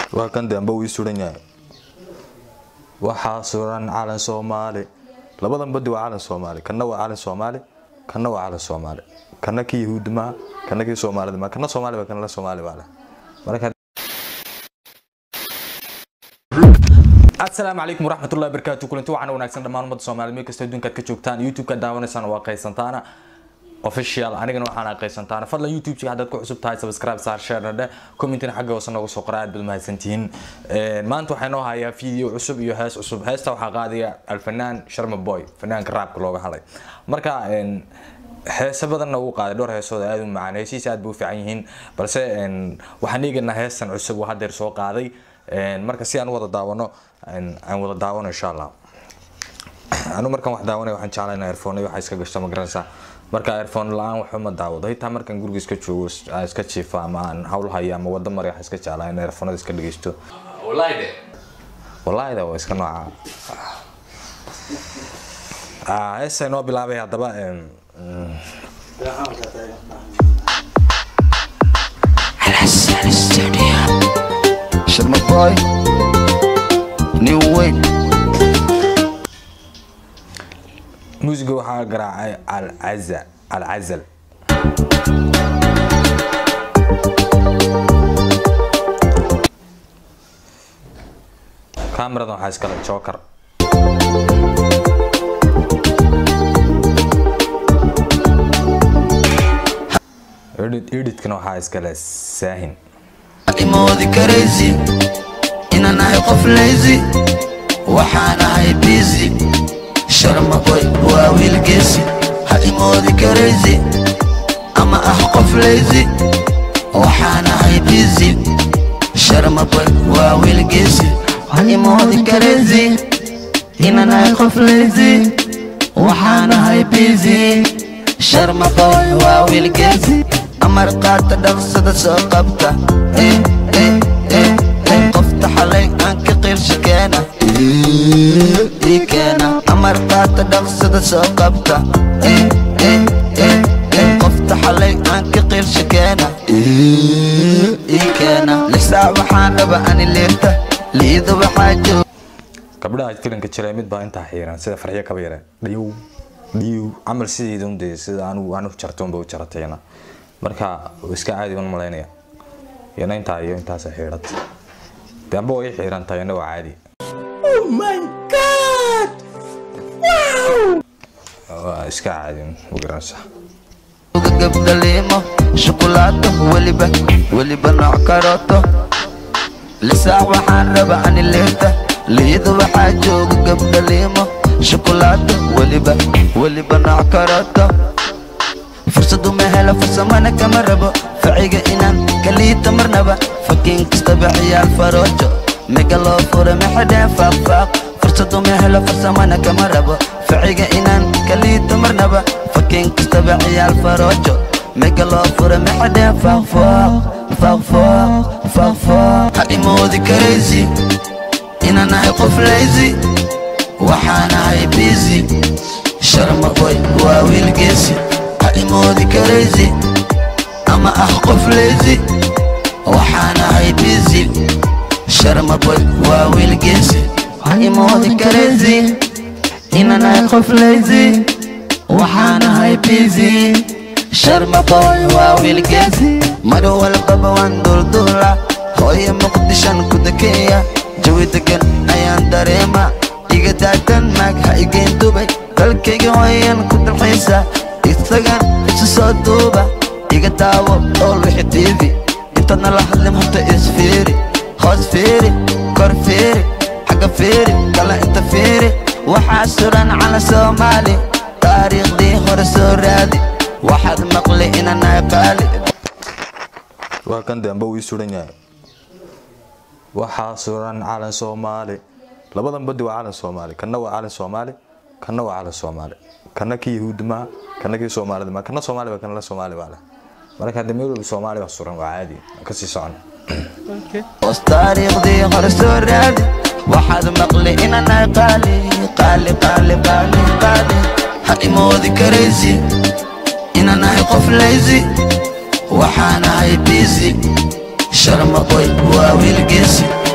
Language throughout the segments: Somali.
waa kan dambe uu ii suran yahay waxaa suran calan soomaali labadan badi waa calan soomaali kana waa calan soomaali kana waa calan soomaali kana kii yahuudi maa kana kii soomaalida maa kana soomaali baa kana la soomaali baa leh marka asalaamu calaykum waraxmatullahi wabarakaatu kulanti waxaana wanaagsan dhammaan ummadda soomaaliya meel kasta adduunkaad ka joogtaan youtube-ka daawanaysaan waa qaysantaana official anigana waxaan qaysantaana fadlan youtube-ka haddaad ku cusub tahay subscribe saar share dhe commentina xagga hoose nooga soo qora aad baad mahadsantihiin maanta waxaa noo hayaa video cusub iyo hees cusub heesta waxaa qaadaya alfanaan sharma boy fanaanka raabka looga hadlay marka heese badanna uu qaaday dhowr heesooda aad u macaan heesihiisa aad bay u fiican yihiin balse waxaan eegaynaa heestan cusub uu haddeer soo qaaday marka si aan u wada daawano aan wada daawano insha allah anu markaan wax daawanay waxaan jeclaa in airphone waxa iska gashto ma garanaysaa marka airphone la-aan waxba ma daawado hitaa markaan guriga iska joogo aan iska jiifa ama aan hawl hayo ama wada mari waxaan iska jeclaa in airphonada iska dhegeysto wallahi da waa iska nooca heesa noo bilaabay haddaba Sharma boy, new way. muusiga waxaa garaacay alcaza alcazal kaamiradan waxaa iskale joker edit editkana waxaa iskale saahin Imoodi crazy, inaan ahay qof lazy, waxaan ahay busy. Sharma boy, waa wiil geesi. Ha imoodi crazy, ama ah qof lazy, waxaan ahay busy. Sharma boy, waa wiil geesi. Ha imoodi crazy, inaan ahay qof lazy, waxaan ahay busy. Sharma boy, waa wiil geesi. amar qaata dhaqsada soo qabta eh, eh, eh, eh. qofta xalay aan ka qirsha keena ii keena amar qaata dhaqsada soo qabta eh, eh, eh, eh. qofta xalay aan ka qirsha keena ii keena lisaa waxaan raba ani liirta liida waxaa joog gabdhaha filanka jiray mid baa intaa xiiran sida farxiyo kaba yare dhiyow dhiyow camal sideeda un dee sida anigu anu jarto unba u jaratayna marka iska caadi ban malaynaya iyana intaa iyo intaasa xiidhata dambe way xiiran tahay ina waa caadi waa iska caadi ma garanaysaa gabdha liimo shukulaato weliba weliba nooc karooto lisaax waxaan raba ani liirta liida waxaa jooga gabdha liimo shukulaato weliba weliba nooc karooto fursadu ma helo fursamana kama rabo faciga inaan kaliita marnaba fakiin kastaba ciyaal faroojo mega loo fura maxadheen faaqfaaq fursadu ma helo fursamana kama rabo faciga inaan kaliita marnaba fakiin kastaba ciyaal faroojo mega loo fura maxadheen faaqfaaq faaqfaaq faaqfaaq ha imoodi crazy inaan ahay qof lazy waxaan ahay busy sharma boy waa wiil geesi ha imoodi crazy ama ah qof lazy waxaan ahay busy sharma boy waa wiil geesi ha imoodi crazy inaan ahay qof lazy waxaan ahay busy sharma boy waa wiil geesi mar walbaba waan dulduula hooyo muqdishan ku dakeeya jawi degan ayaan dareema iga daadan maag ha igeen dubay dalkayga hooyan ku dalxiisa isagan isu soo duuba iga daawo ool wixi tiivi intaadna la hadlin horta isfiiri hoos fiiri kor fiiri xagga fiiri kala inta fiiri waxaa suran cala soomaali taariikhdii hore soo raadi waxaad maqli inaan ahay qaali waa kan dambe uu ii suran yahay waxaa suran calan soomaali labadan badi waa calan soomaali kana waa calan soomaali kana waa calan soomaali kana kii yahuudi maa kana kii soomaalida maa kana soomaali baa kana la soomaali baa leh marka hadda meel walba soomaali baa suran waa caadi kasii socon hoos taariikhdii hore soo raadi waxaad maqli inaan ahay qaali qaali qaali qaali qaali ha imoodi crazy inaan ahay qof lazy waxaan ahay busy sharma boy waa wiil geesi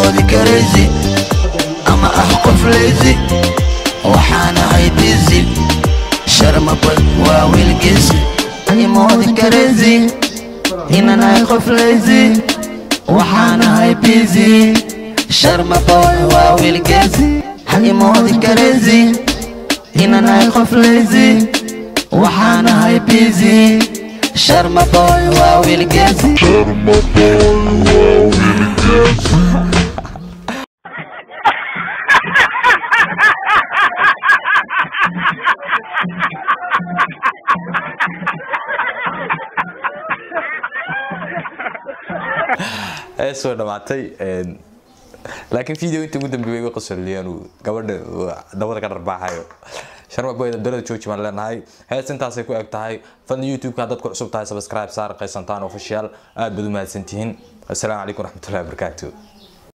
moodi karaysi ama ah qof leysi waxaan ahay busy sharmabad waa wiilgiisi imoodi karaysi inaan ahay qof leysi waxaan ahay busy sharmaboy waa wiilgiisi imoodi karaysi inaan ahay qof leysi waxaan ahay busy sharmaboy waa wiilgiisi ee soo dhamaatay een, laakiin video inta ugu dambeeyay way qosoliyeen uu gabadha uu dabada ka dharbaaxayo sharma boyda dalada jooji baan leenahay hees intaasay ku eg tahay fadlan youtube-ka haddaad ku cusub tahay subscribe saar qaysantaan official aad baad u mahadsantihiin assalaamu calaykum waraxmatullahi wabarakaatu